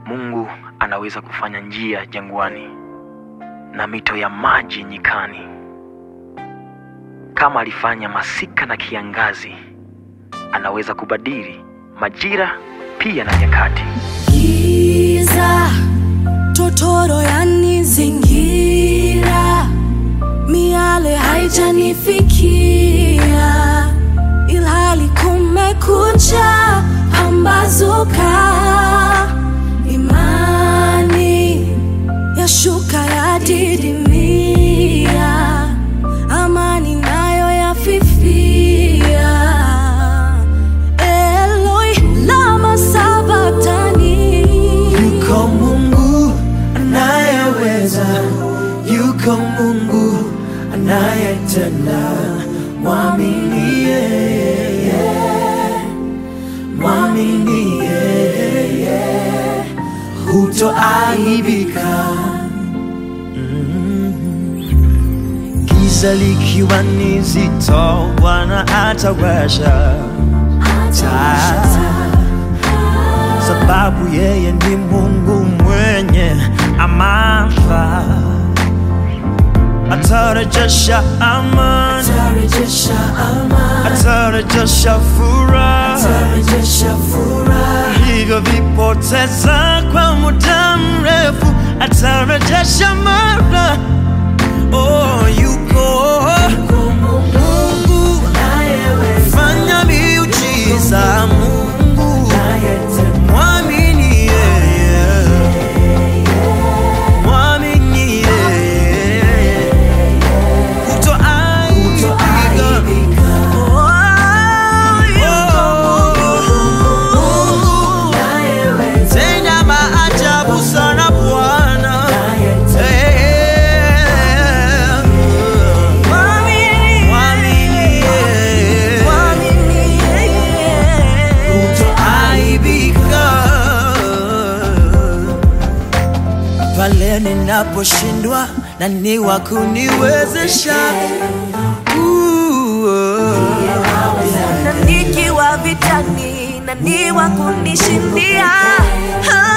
Mungu anaweza kufanya njia jangwani na mito ya maji nyikani. Kama alifanya masika na kiangazi, anaweza kubadili majira pia na nyakati. Giza totoro yanizingira, miale haijanifikia, ilhali kumekucha, pambazuka, imani yashuka yadidimia, amani nayo yafifia. Eloi lama sabatani Yuko Mungu anayeweza, yuko Mungu anayetenda. Mwamini yeye, mwamini yeye, hutoaibika. Mm. Giza likiwa ni zito, Bwana atawasha taa sababu yeye ni Mungu mwenye amana, atarejesha amani, tarejesha amani, atarejesha furaha tarejesha furaha, vilivyovipoteza kwa muda mrefu, atarejesha mara. Oh, yuko Mungu fanya miujiza, Mungu mwamini yeye, mwamini yeye, hutoaibika. Oh, tenda maajabu sana Bwana. Eh, mwamini yeye, hutoaibika. Pale ninaposhindwa nani wa kuniwezesha? Ooh, na nikiwa vitani, nani wa kunishindia? Ah,